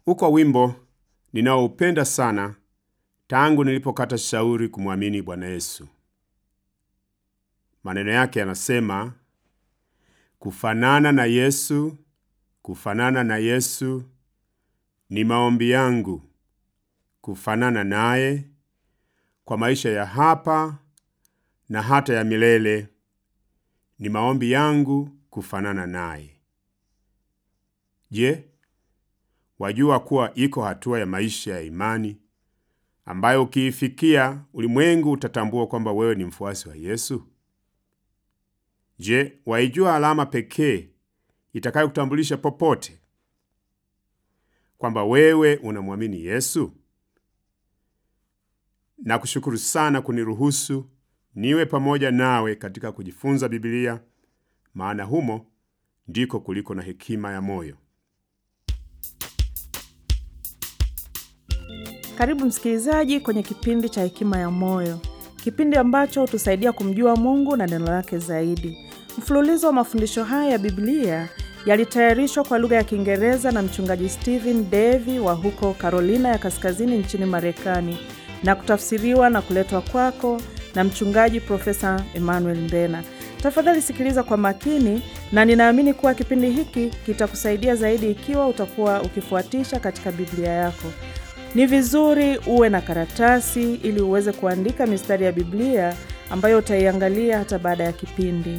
Uko wimbo ninaoupenda sana tangu nilipokata shauri kumwamini Bwana Yesu. Maneno yake yanasema, kufanana na Yesu, kufanana na Yesu ni maombi yangu, kufanana naye kwa maisha ya hapa na hata ya milele. Ni maombi yangu kufanana naye. Je, wajua kuwa iko hatua ya maisha ya imani ambayo ukiifikia ulimwengu utatambua kwamba wewe ni mfuasi wa Yesu? Je, waijua alama pekee itakayokutambulisha popote kwamba wewe unamwamini Yesu? Na kushukuru sana kuniruhusu niwe pamoja nawe katika kujifunza Biblia, maana humo ndiko kuliko na hekima ya moyo. Karibu msikilizaji kwenye kipindi cha Hekima ya Moyo, kipindi ambacho hutusaidia kumjua Mungu na neno lake zaidi. Mfululizo wa mafundisho haya ya Biblia yalitayarishwa kwa lugha ya Kiingereza na mchungaji Stephen Davy wa huko Carolina ya Kaskazini nchini Marekani na kutafsiriwa na kuletwa kwako na mchungaji Profesa Emmanuel Mbena. Tafadhali sikiliza kwa makini, na ninaamini kuwa kipindi hiki kitakusaidia zaidi ikiwa utakuwa ukifuatisha katika Biblia yako. Ni vizuri uwe na karatasi ili uweze kuandika mistari ya Biblia ambayo utaiangalia hata baada ya kipindi.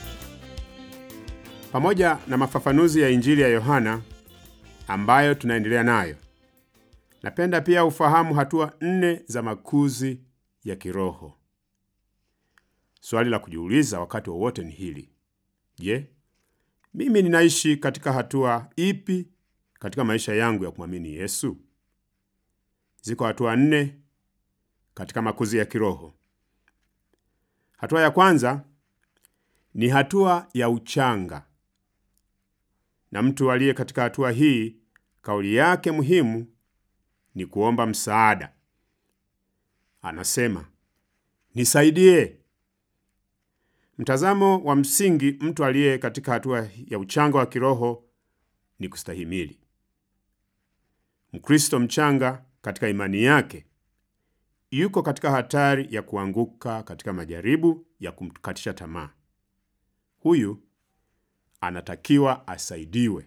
Pamoja na mafafanuzi ya Injili ya Yohana ambayo tunaendelea nayo, napenda pia ufahamu hatua nne za makuzi ya kiroho. Swali la kujiuliza wakati wowote ni hili: Je, mimi ninaishi katika hatua ipi katika maisha yangu ya kumwamini Yesu? Ziko hatua nne katika makuzi ya kiroho. Hatua ya kwanza ni hatua ya uchanga, na mtu aliye katika hatua hii, kauli yake muhimu ni kuomba msaada. Anasema, nisaidie. Mtazamo wa msingi mtu aliye katika hatua ya uchanga wa kiroho ni kustahimili. Mkristo mchanga katika imani yake yuko katika hatari ya kuanguka katika majaribu ya kumkatisha tamaa. Huyu anatakiwa asaidiwe.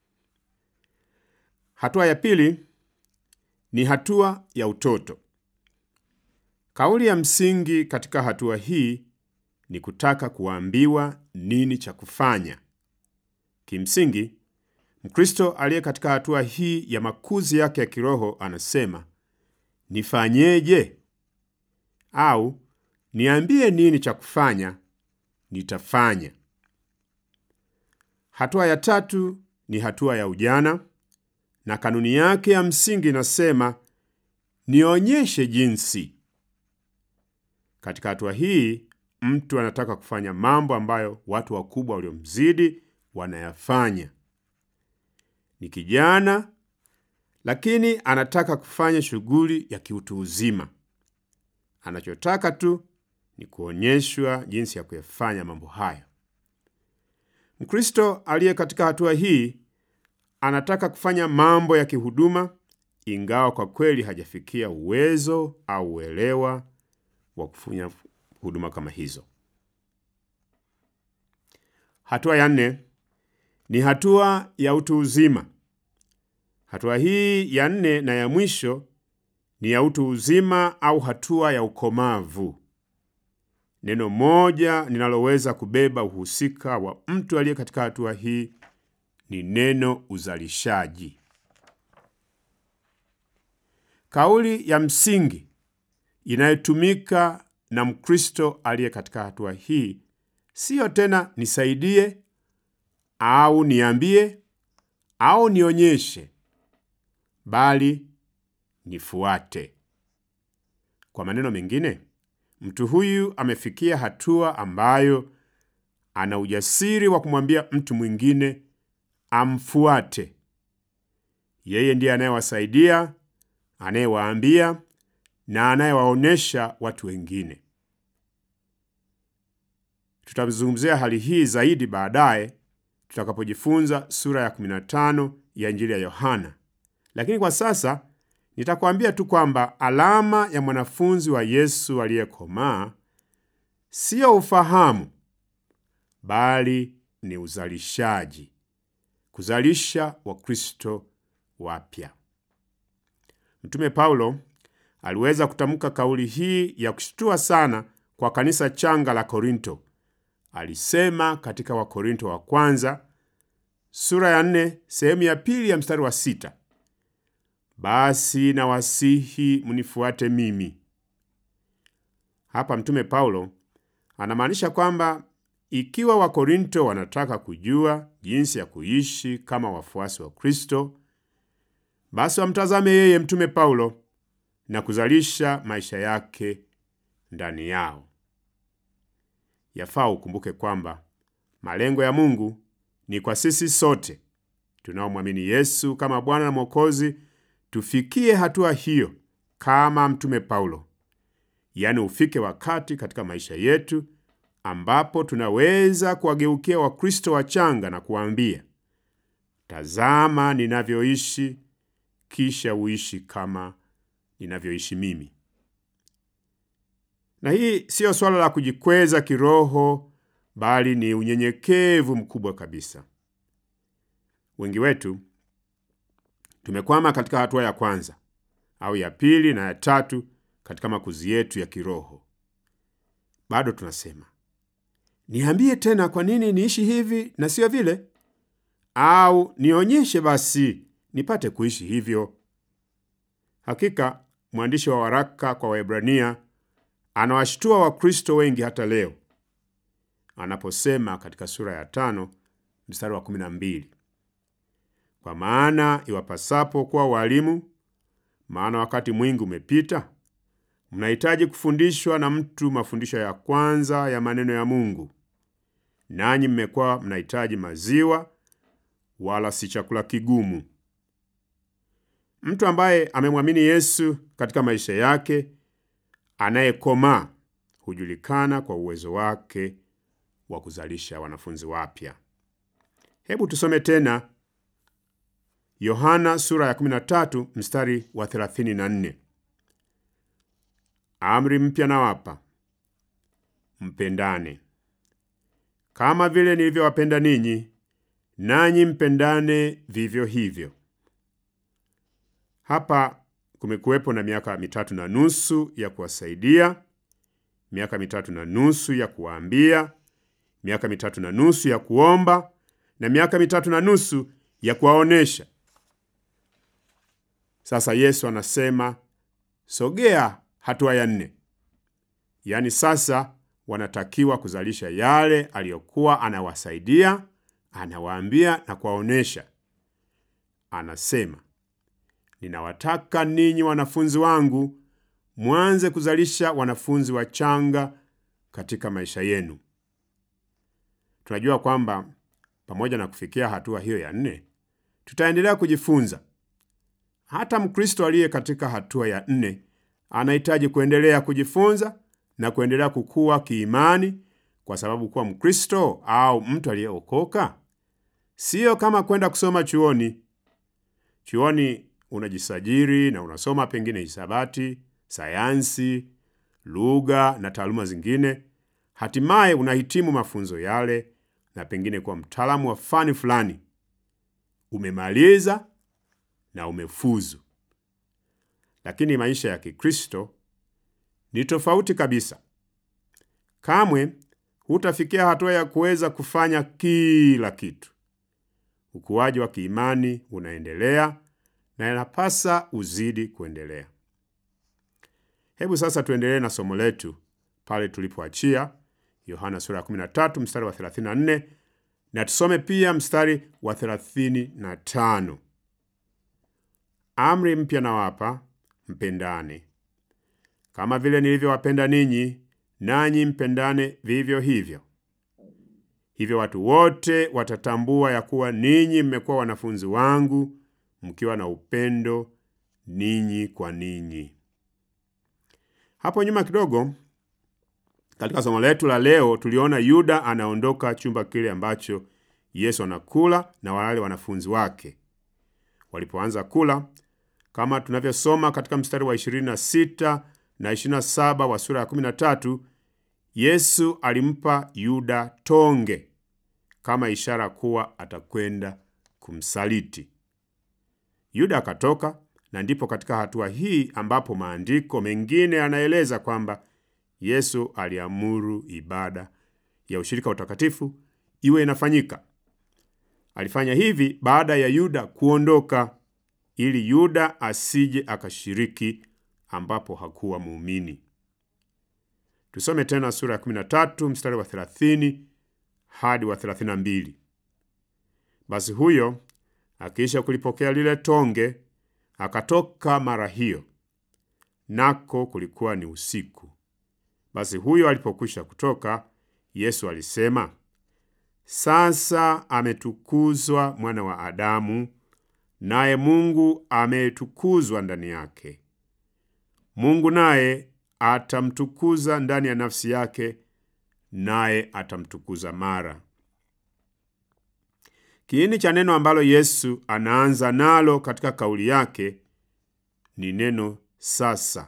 Hatua ya pili ni hatua ya utoto. Kauli ya msingi katika hatua hii ni kutaka kuambiwa nini cha kufanya. Kimsingi, Mkristo aliye katika hatua hii ya makuzi yake ya kiroho anasema, nifanyeje? Au niambie nini cha kufanya, nitafanya. Hatua ya tatu ni hatua ya ujana, na kanuni yake ya msingi inasema, nionyeshe jinsi. Katika hatua hii mtu anataka kufanya mambo ambayo watu wakubwa waliomzidi wanayafanya. Ni kijana lakini anataka kufanya shughuli ya kiutu uzima. Anachotaka tu ni kuonyeshwa jinsi ya kuyafanya mambo hayo. Mkristo aliye katika hatua hii anataka kufanya mambo ya kihuduma, ingawa kwa kweli hajafikia uwezo au uelewa wa kufanya huduma kama hizo. Hatua ya nne ni hatua ya utu uzima. Hatua hii ya nne na ya mwisho ni ya utu uzima au hatua ya ukomavu. Neno moja linaloweza kubeba uhusika wa mtu aliye katika hatua hii ni neno uzalishaji. Kauli ya msingi inayotumika na Mkristo aliye katika hatua hii siyo tena nisaidie au niambie au nionyeshe, bali nifuate. Kwa maneno mengine, mtu huyu amefikia hatua ambayo ana ujasiri wa kumwambia mtu mwingine amfuate. Yeye ndiye anayewasaidia, anayewaambia na anayewaonyesha watu wengine. Tutazungumzia hali hii zaidi baadaye tutakapojifunza sura ya 15 ya Injili ya Yohana, lakini kwa sasa nitakwambia tu kwamba alama ya mwanafunzi wa Yesu aliyekomaa siyo ufahamu, bali ni uzalishaji, kuzalisha Wakristo wapya. Mtume Paulo aliweza kutamka kauli hii ya kushtua sana kwa kanisa changa la Korinto. Alisema katika Wakorinto wa kwanza sura ya nne sehemu ya pili ya mstari wa sita basi nawasihi mnifuate mimi. Hapa Mtume Paulo anamaanisha kwamba ikiwa Wakorinto wanataka kujua jinsi ya kuishi kama wafuasi wa Kristo, basi wamtazame yeye Mtume Paulo na kuzalisha maisha yake ndani yao. Yafaa ukumbuke kwamba malengo ya Mungu ni kwa sisi sote tunaomwamini Yesu kama Bwana na Mwokozi tufikie hatua hiyo kama Mtume Paulo, yaani ufike wakati katika maisha yetu ambapo tunaweza kuwageukia Wakristo wachanga na kuwaambia, tazama ninavyoishi, kisha uishi kama ninavyoishi mimi. Na hii siyo swala la kujikweza kiroho, bali ni unyenyekevu mkubwa kabisa. Wengi wetu tumekwama katika hatua ya kwanza au ya pili na ya tatu katika makuzi yetu ya kiroho. Bado tunasema niambie tena, kwa nini niishi hivi na siyo vile? Au nionyeshe basi nipate kuishi hivyo. Hakika mwandishi wa waraka kwa Waebrania anawashtua Wakristo wengi hata leo anaposema katika sura ya tano mstari wa kumi na mbili kwa maana iwapasapo kuwa walimu, maana wakati mwingi umepita, mnahitaji kufundishwa na mtu mafundisho ya kwanza ya maneno ya Mungu, nanyi mmekuwa mnahitaji maziwa, wala si chakula kigumu. Mtu ambaye amemwamini Yesu katika maisha yake, anayekomaa hujulikana kwa uwezo wake wa kuzalisha wanafunzi wapya. Hebu tusome tena Yohana sura ya 13 mstari wa 34. Amri mpya nawapa, mpendane kama vile nilivyowapenda ninyi, nanyi mpendane vivyo hivyo. Hapa kumekuwepo na miaka mitatu na nusu ya kuwasaidia, miaka mitatu na nusu ya kuwaambia, miaka mitatu na nusu ya kuomba na miaka mitatu na nusu ya kuwaonesha. Sasa Yesu anasema sogea hatua ya nne, yaani sasa wanatakiwa kuzalisha yale aliyokuwa anawasaidia, anawaambia na kuwaonesha. Anasema, ninawataka ninyi wanafunzi wangu mwanze kuzalisha wanafunzi wachanga katika maisha yenu. Tunajua kwamba pamoja na kufikia hatua hiyo ya nne, tutaendelea kujifunza. Hata Mkristo aliye katika hatua ya nne anahitaji kuendelea kujifunza na kuendelea kukua kiimani, kwa sababu kuwa Mkristo au mtu aliyeokoka siyo kama kwenda kusoma chuoni. Chuoni unajisajiri na unasoma pengine hisabati, sayansi, lugha na taaluma zingine, hatimaye unahitimu mafunzo yale na pengine kuwa mtaalamu wa fani fulani. Umemaliza na umefuzu. Lakini maisha ya Kikristo ni tofauti kabisa. Kamwe hutafikia hatua ya kuweza kufanya kila kitu. Ukuaji wa kiimani unaendelea na inapasa uzidi kuendelea. Hebu sasa tuendelee na somo letu pale tulipoachia, Yohana sura ya 13 mstari wa 34 na tusome pia mstari wa 35. Amri mpya nawapa, mpendane kama vile nilivyowapenda ninyi, nanyi mpendane vivyo hivyo. Hivyo watu wote watatambua ya kuwa ninyi mmekuwa wanafunzi wangu, mkiwa na upendo ninyi kwa ninyi. Hapo nyuma kidogo, katika somo letu la leo, tuliona Yuda anaondoka chumba kile ambacho Yesu anakula na wale wanafunzi wake. Walipoanza kula, kama tunavyosoma katika mstari wa 26 na 27 wa sura ya 13, Yesu alimpa Yuda tonge kama ishara kuwa atakwenda kumsaliti. Yuda akatoka, na ndipo katika hatua hii ambapo maandiko mengine yanaeleza kwamba Yesu aliamuru ibada ya ushirika wa utakatifu iwe inafanyika. Alifanya hivi baada ya Yuda kuondoka, ili Yuda asije akashiriki ambapo hakuwa muumini. Tusome tena sura ya 13 mstari wa 30 hadi wa 32. Basi huyo akiisha kulipokea lile tonge akatoka mara hiyo, nako kulikuwa ni usiku. Basi huyo alipokwisha kutoka, Yesu alisema, sasa ametukuzwa mwana wa Adamu, naye Mungu ametukuzwa ndani yake. Mungu naye atamtukuza ndani ya nafsi yake, naye atamtukuza mara. Kiini cha neno ambalo Yesu anaanza nalo katika kauli yake ni neno sasa.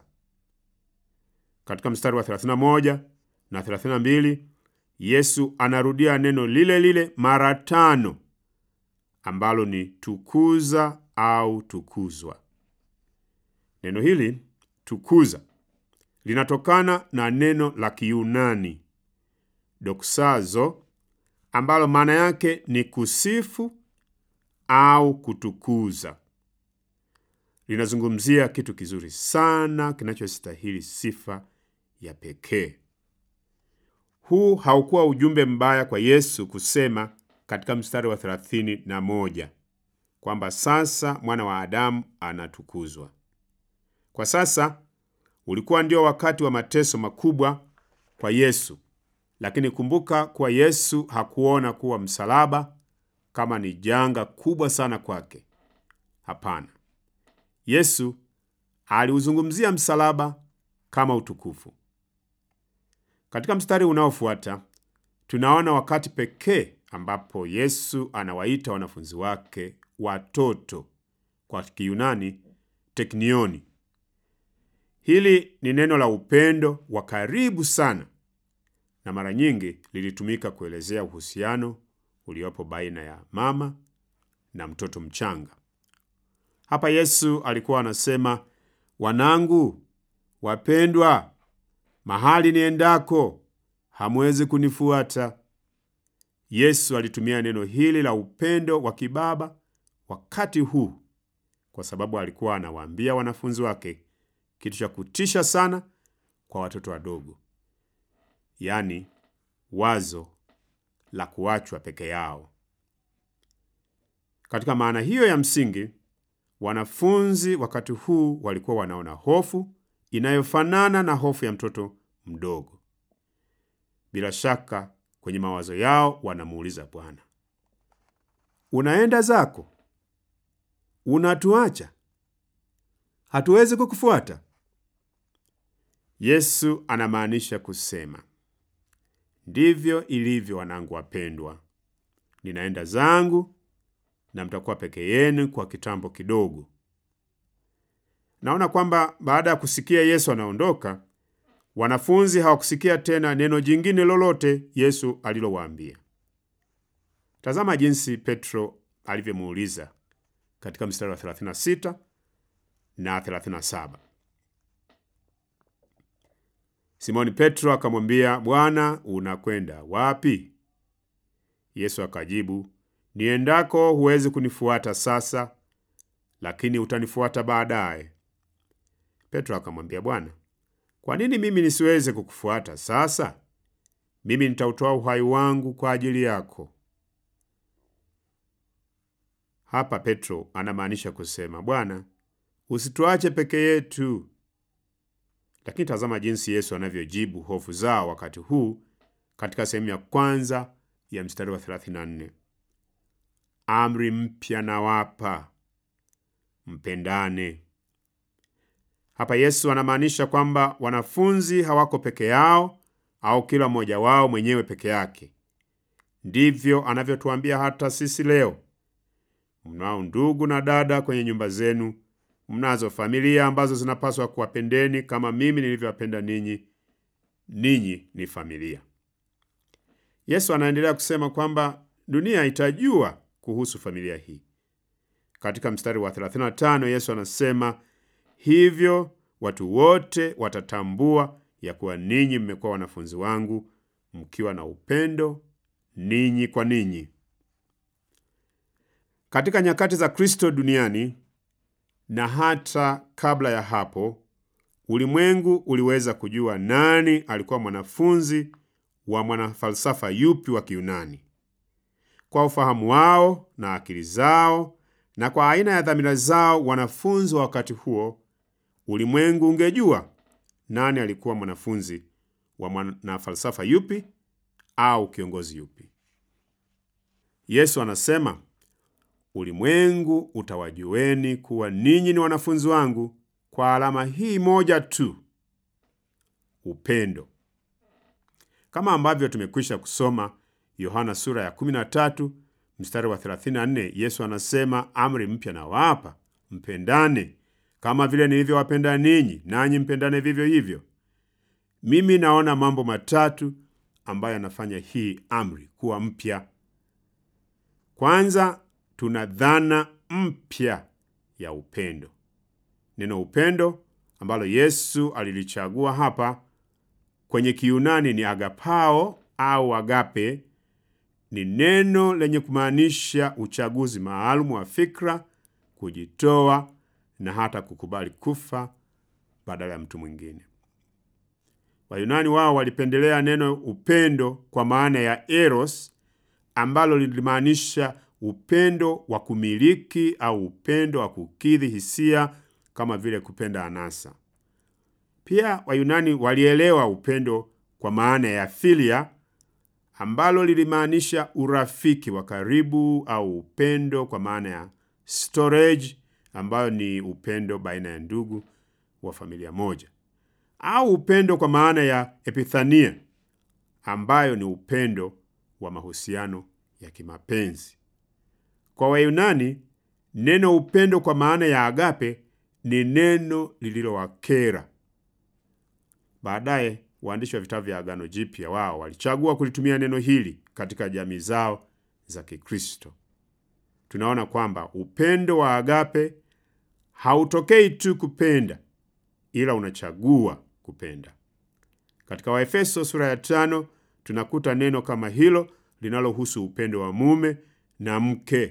Katika mstari wa 31 na 32, Yesu anarudia neno lile lile mara tano ambalo ni tukuza au tukuzwa. Neno hili tukuza linatokana na neno la Kiyunani doksazo ambalo maana yake ni kusifu au kutukuza. Linazungumzia kitu kizuri sana kinachostahili sifa ya pekee. Huu haukuwa ujumbe mbaya kwa Yesu kusema katika mstari wa thelathini na moja kwamba sasa mwana wa Adamu anatukuzwa. Kwa sasa ulikuwa ndio wakati wa mateso makubwa kwa Yesu, lakini kumbuka kuwa Yesu hakuona kuwa msalaba kama ni janga kubwa sana kwake. Hapana, Yesu aliuzungumzia msalaba kama utukufu. Katika mstari unaofuata tunaona wakati pekee ambapo Yesu anawaita wanafunzi wake watoto, kwa Kiyunani teknioni. Hili ni neno la upendo wa karibu sana, na mara nyingi lilitumika kuelezea uhusiano uliopo baina ya mama na mtoto mchanga. Hapa Yesu alikuwa anasema, wanangu wapendwa, mahali niendako hamwezi kunifuata. Yesu alitumia neno hili la upendo wa kibaba wakati huu kwa sababu alikuwa anawaambia wanafunzi wake kitu cha kutisha sana kwa watoto wadogo, yaani wazo la kuachwa peke yao. Katika maana hiyo ya msingi, wanafunzi wakati huu walikuwa wanaona hofu inayofanana na hofu ya mtoto mdogo. Bila shaka, kwenye mawazo yao wanamuuliza Bwana, unaenda zako? Unatuacha? hatuwezi kukufuata? Yesu anamaanisha kusema, ndivyo ilivyo wanangu wapendwa, ninaenda zangu na mtakuwa peke yenu kwa kitambo kidogo. Naona kwamba baada ya kusikia Yesu anaondoka, wanafunzi hawakusikia tena neno jingine lolote Yesu alilowaambia. Tazama jinsi Petro alivyomuuliza katika mstari wa 36 na 37. Simoni Petro akamwambia, Bwana, unakwenda wapi? Yesu akajibu, niendako huwezi kunifuata sasa, lakini utanifuata baadaye. Petro akamwambia, Bwana, kwa nini mimi nisiweze kukufuata sasa? Mimi nitautoa uhai wangu kwa ajili yako. Hapa Petro anamaanisha kusema, Bwana, usituache peke yetu. Lakini tazama jinsi Yesu anavyojibu hofu zao wakati huu katika sehemu ya kwanza ya mstari wa 34, amri mpya nawapa, mpendane. Hapa Yesu anamaanisha kwamba wanafunzi hawako peke yao au kila mmoja wao mwenyewe peke yake. Ndivyo anavyotuambia hata sisi leo. Mnao ndugu na dada kwenye nyumba zenu, Mnazo familia ambazo zinapaswa kuwapendeni kama mimi nilivyowapenda ninyi. Ninyi ni familia. Yesu anaendelea kusema kwamba dunia itajua kuhusu familia hii. Katika mstari wa 35 Yesu anasema hivyo, watu wote watatambua ya kuwa ninyi mmekuwa wanafunzi wangu mkiwa na upendo ninyi kwa ninyi. Katika nyakati za Kristo duniani na hata kabla ya hapo, ulimwengu uliweza kujua nani alikuwa mwanafunzi wa mwanafalsafa yupi wa Kiyunani. Kwa ufahamu wao na akili zao na kwa aina ya dhamira zao, wanafunzi wa wakati huo, ulimwengu ungejua nani alikuwa mwanafunzi wa mwanafalsafa yupi au kiongozi yupi. Yesu anasema ulimwengu utawajueni kuwa ninyi ni wanafunzi wangu kwa alama hii moja tu, upendo. Kama ambavyo tumekwisha kusoma Yohana sura ya 13 mstari wa 34, Yesu anasema amri mpya nawapa, mpendane kama vile nilivyowapenda ninyi, nanyi mpendane vivyo hivyo. Mimi naona mambo matatu ambayo yanafanya hii amri kuwa mpya. Kwanza, tuna dhana mpya ya upendo. Neno upendo ambalo Yesu alilichagua hapa kwenye Kiyunani ni agapao au agape. Ni neno lenye kumaanisha uchaguzi maalum wa fikra, kujitoa na hata kukubali kufa badala ya mtu mwingine. Wayunani wao walipendelea neno upendo kwa maana ya eros ambalo lilimaanisha upendo wa kumiliki au upendo wa kukidhi hisia kama vile kupenda anasa. Pia Wayunani walielewa upendo kwa maana ya filia ambalo lilimaanisha urafiki wa karibu au upendo kwa maana ya storge ambayo ni upendo baina ya ndugu wa familia moja au upendo kwa maana ya epithania ambayo ni upendo wa mahusiano ya kimapenzi. Kwa Wayunani, neno upendo kwa maana ya agape ni neno lililowakera. Baadaye waandishi wa vitabu vya Agano Jipya wao walichagua kulitumia neno hili katika jamii zao za Kikristo. Tunaona kwamba upendo wa agape hautokei tu kupenda, ila unachagua kupenda. Katika Waefeso sura ya tano tunakuta neno kama hilo linalohusu upendo wa mume na mke.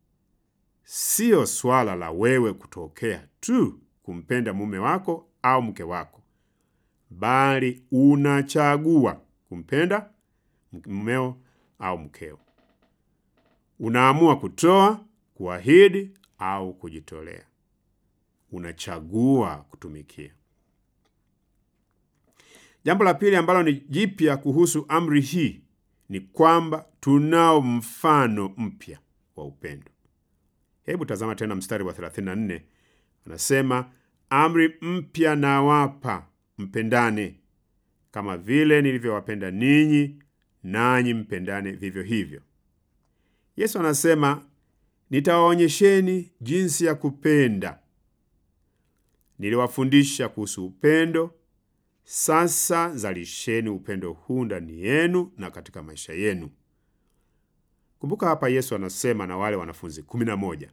Siyo swala la wewe kutokea tu kumpenda mume wako au mke wako, bali unachagua kumpenda mumeo au mkeo. Unaamua kutoa, kuahidi au kujitolea. Unachagua kutumikia. Jambo la pili ambalo ni jipya kuhusu amri hii ni kwamba tunao mfano mpya wa upendo. Hebu tazama tena mstari wa 34, anasema amri mpya nawapa, mpendane kama vile nilivyowapenda ninyi, nanyi mpendane vivyo hivyo. Yesu anasema nitawaonyesheni jinsi ya kupenda. Niliwafundisha kuhusu upendo. Sasa zalisheni upendo huu ndani yenu na katika maisha yenu. Kumbuka hapa Yesu anasema na wale wanafunzi kumi na moja.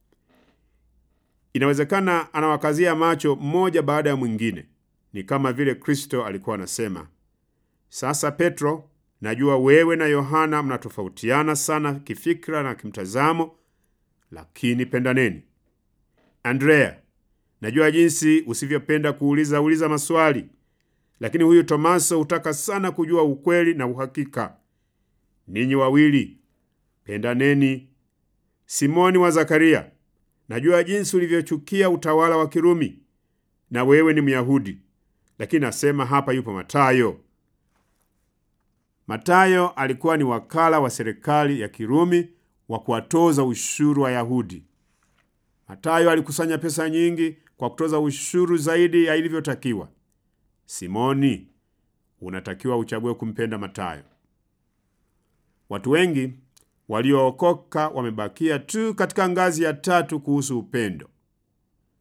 Inawezekana anawakazia macho mmoja baada ya mwingine. Ni kama vile Kristo alikuwa anasema, sasa Petro, najua wewe na Yohana mnatofautiana sana kifikra na kimtazamo, lakini pendaneni. Andrea, najua jinsi usivyopenda kuuliza uliza maswali lakini huyu Tomaso hutaka sana kujua ukweli na uhakika. Ninyi wawili pendaneni. Simoni wa Zakaria, najua jinsi ulivyochukia utawala wa Kirumi, na wewe ni Myahudi, lakini nasema hapa yupo Matayo. Matayo alikuwa ni wakala wa serikali ya Kirumi wa kuwatoza ushuru Wayahudi. Matayo alikusanya pesa nyingi kwa kutoza ushuru zaidi ya ilivyotakiwa. Simoni, unatakiwa uchague kumpenda Matayo. Watu wengi waliookoka wamebakia tu katika ngazi ya tatu kuhusu upendo.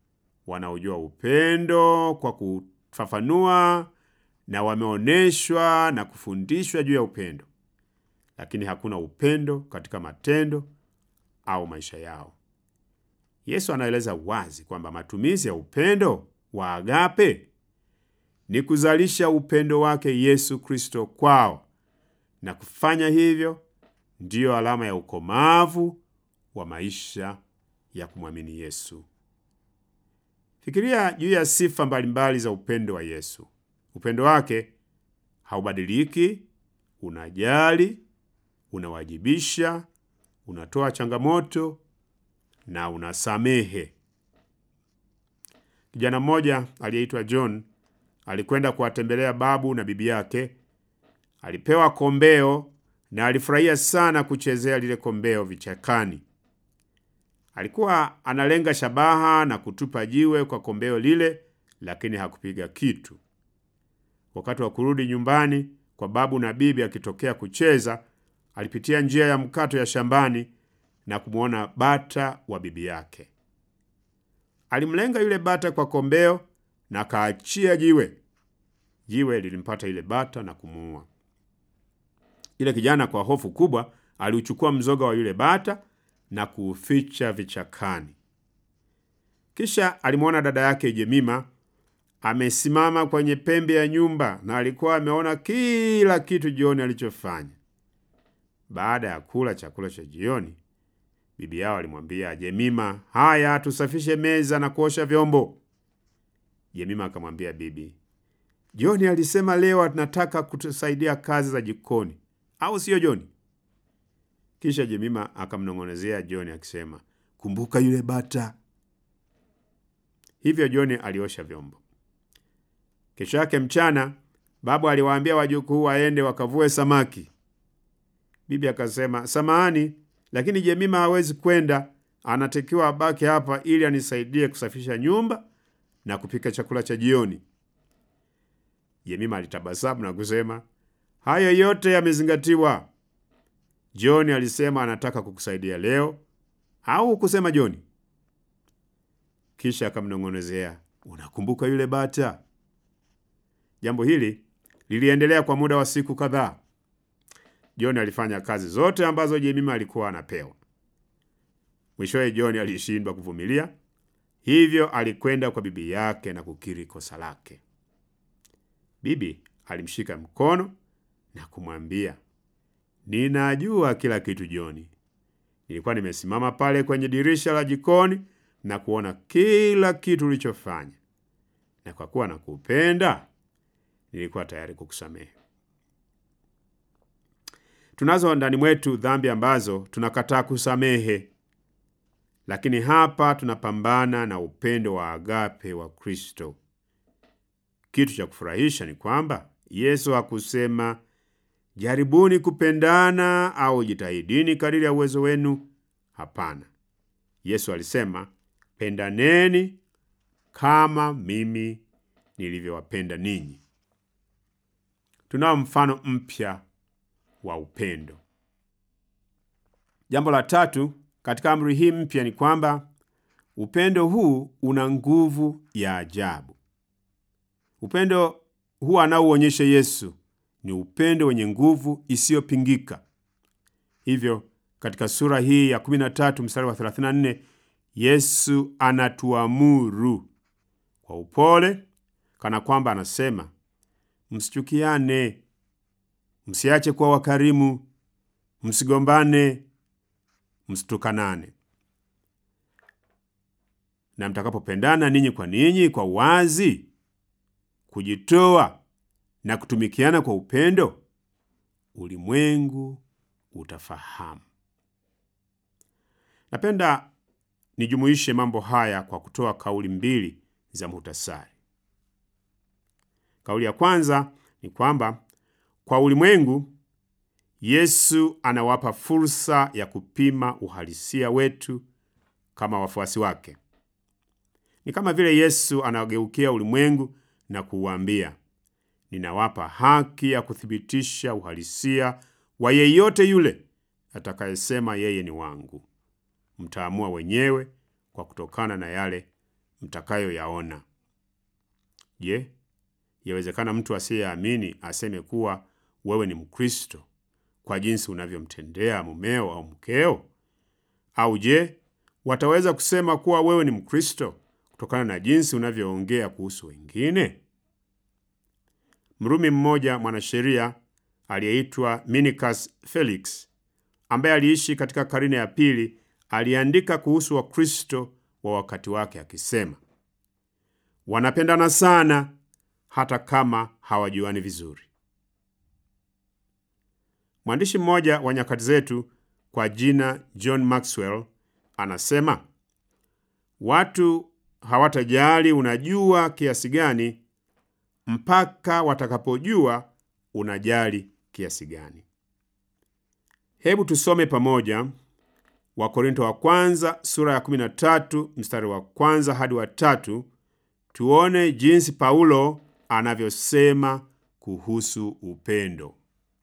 wanaojua upendo kwa kufafanua na wameonyeshwa na kufundishwa juu ya upendo, lakini hakuna upendo katika matendo au maisha yao. Yesu anaeleza wazi kwamba matumizi ya upendo wa agape ni kuzalisha upendo wake Yesu Kristo kwao, na kufanya hivyo ndiyo alama ya ukomavu wa maisha ya kumwamini Yesu. Fikiria juu ya sifa mbalimbali za upendo wa Yesu. Upendo wake haubadiliki, unajali, unawajibisha, unatoa changamoto na unasamehe. Kijana mmoja aliyeitwa John alikwenda kuwatembelea babu na bibi yake. Alipewa kombeo na alifurahia sana kuchezea lile kombeo vichakani. Alikuwa analenga shabaha na kutupa jiwe kwa kombeo lile, lakini hakupiga kitu. Wakati wa kurudi nyumbani kwa babu na bibi, akitokea kucheza, alipitia njia ya mkato ya shambani na kumwona bata wa bibi yake. Alimlenga yule bata kwa kombeo na akaachia jiwe. Jiwe lilimpata yule bata na kumuua. Yule kijana kwa hofu kubwa aliuchukua mzoga wa yule bata na kuuficha vichakani. Kisha alimwona dada yake Jemima amesimama kwenye pembe ya nyumba na alikuwa ameona kila kitu jioni alichofanya. Baada ya kula chakula cha jioni, bibi yao alimwambia Jemima, haya tusafishe meza na kuosha vyombo. Jemima akamwambia bibi, Joni alisema leo anataka kutusaidia kazi za jikoni, au siyo Joni? Kisha Jemima akamnong'onezea Joni akisema, kumbuka yule bata. Hivyo Joni aliosha vyombo. Kesho yake mchana, babu aliwaambia wajukuu waende wakavue samaki. Bibi akasema, samahani, lakini Jemima hawezi kwenda, anatakiwa abaki hapa ili anisaidie kusafisha nyumba na kupika chakula cha jioni. Jemima alitabasamu na kusema, hayo yote yamezingatiwa. John alisema anataka kukusaidia leo, au kusema John? Kisha akamnong'onezea, unakumbuka yule bata? Jambo hili liliendelea kwa muda wa siku kadhaa. John alifanya kazi zote ambazo Jemima alikuwa anapewa. Mwishowe John alishindwa kuvumilia, hivyo alikwenda kwa bibi yake na kukiri kosa lake. Bibi alimshika mkono na kumwambia, ninajua kila kitu John. Nilikuwa nimesimama pale kwenye dirisha la jikoni na kuona kila kitu ulichofanya, na kwa kuwa nakupenda, nilikuwa tayari kukusamehe. Tunazo ndani mwetu dhambi ambazo tunakataa kusamehe, lakini hapa tunapambana na upendo wa agape wa Kristo. Kitu cha kufurahisha ni kwamba Yesu hakusema jaribuni kupendana au jitahidini kadiri ya uwezo wenu. Hapana, Yesu alisema pendaneni kama mimi nilivyowapenda ninyi. Tunao mfano mpya wa upendo. Jambo la tatu katika amri hii mpya ni kwamba upendo huu una nguvu ya ajabu. Upendo huu anaouonyesha Yesu ni upendo wenye nguvu isiyopingika. Hivyo katika sura hii ya 13 mstari wa 34, Yesu anatuamuru kwa upole, kana kwamba anasema, msichukiane, msiache kuwa wakarimu, msigombane, msitukanane, na mtakapopendana ninyi kwa ninyi kwa wazi, kujitoa na kutumikiana kwa upendo, ulimwengu utafahamu. Napenda nijumuishe mambo haya kwa kutoa kauli mbili za muhtasari. Kauli ya kwanza ni kwamba kwa ulimwengu, Yesu anawapa fursa ya kupima uhalisia wetu kama wafuasi wake. Ni kama vile Yesu anageukia ulimwengu na kuuambia, ninawapa haki ya kuthibitisha uhalisia wa yeyote yule atakayesema yeye ni wangu. Mtaamua wenyewe kwa kutokana na yale mtakayoyaona. Je, yawezekana mtu asiyeamini aseme kuwa wewe ni Mkristo kwa jinsi unavyomtendea mumeo au mkeo? Au je, wataweza kusema kuwa wewe ni Mkristo kutokana na jinsi unavyoongea kuhusu wengine? Mrumi mmoja mwanasheria aliyeitwa Minicus Felix ambaye aliishi katika karne ya pili aliandika kuhusu Wakristo wa wakati wake akisema, wanapendana sana hata kama hawajuani vizuri. Mwandishi mmoja wa nyakati zetu kwa jina John Maxwell anasema watu hawatajali unajua kiasi gani mpaka watakapojua unajali kiasi gani. Hebu tusome pamoja Wakorinto wa kwanza sura ya 13 mstari wa kwanza hadi wa tatu, tuone jinsi Paulo anavyosema kuhusu upendo.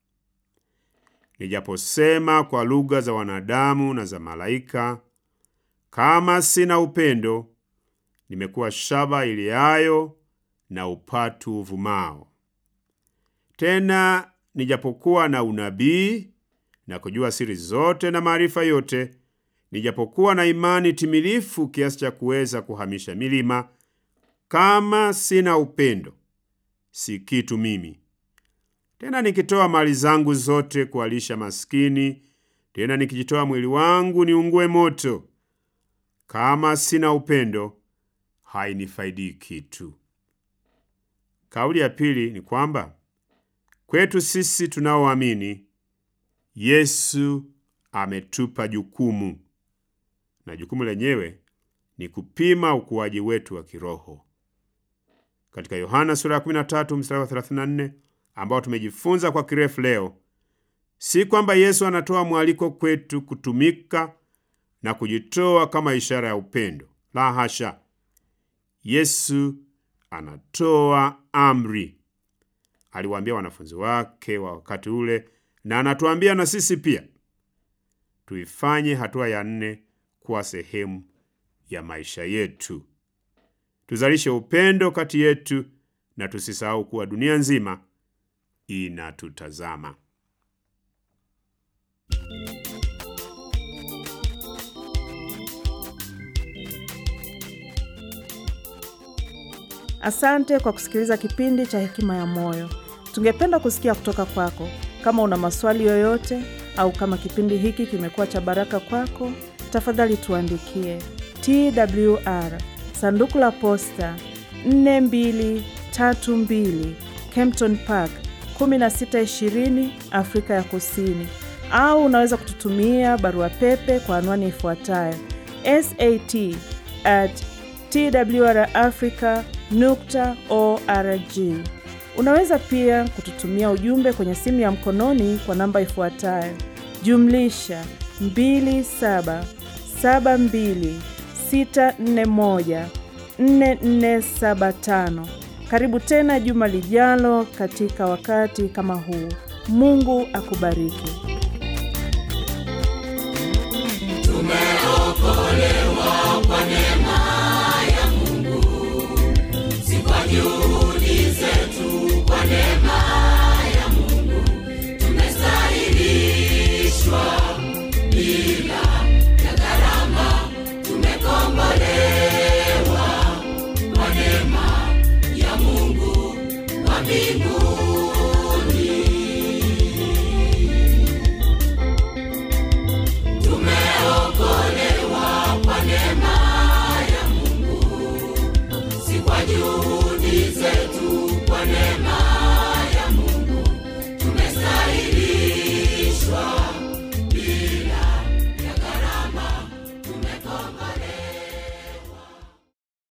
Nijaposema kwa lugha za wanadamu na za malaika, kama sina upendo, nimekuwa shaba iliayo na upatu uvumao. Tena nijapokuwa na unabii na kujua siri zote na maarifa yote, nijapokuwa na imani timilifu kiasi cha kuweza kuhamisha milima, kama sina upendo, si kitu mimi. Tena nikitoa mali zangu zote kuwalisha maskini, tena nikijitoa mwili wangu niungue moto, kama sina upendo, hainifaidi kitu. Kauli ya pili ni kwamba kwetu sisi tunaoamini Yesu ametupa jukumu, na jukumu lenyewe ni kupima ukuaji wetu wa kiroho. Katika Yohana sura ya 13 mstari wa 34 ambao tumejifunza kwa kirefu leo, si kwamba Yesu anatoa mwaliko kwetu kutumika na kujitoa kama ishara ya upendo. La hasha! Yesu anatoa amri. Aliwaambia wanafunzi wake wa wakati ule, na anatuambia na sisi pia tuifanye hatua ya nne kuwa sehemu ya maisha yetu. Tuzalishe upendo kati yetu na tusisahau kuwa dunia nzima inatutazama. Asante kwa kusikiliza kipindi cha Hekima ya Moyo. Tungependa kusikia kutoka kwako. Kama una maswali yoyote au kama kipindi hiki kimekuwa cha baraka kwako, tafadhali tuandikie TWR sanduku la posta 4232 Kempton Park 1620 Afrika ya Kusini, au unaweza kututumia barua pepe kwa anwani ifuatayo sat at twrafrica nukta org. Unaweza pia kututumia ujumbe kwenye simu ya mkononi kwa namba ifuatayo jumlisha 2772641475. Karibu tena juma lijalo katika wakati kama huu. Mungu akubariki. Tumeokolewa kwa neema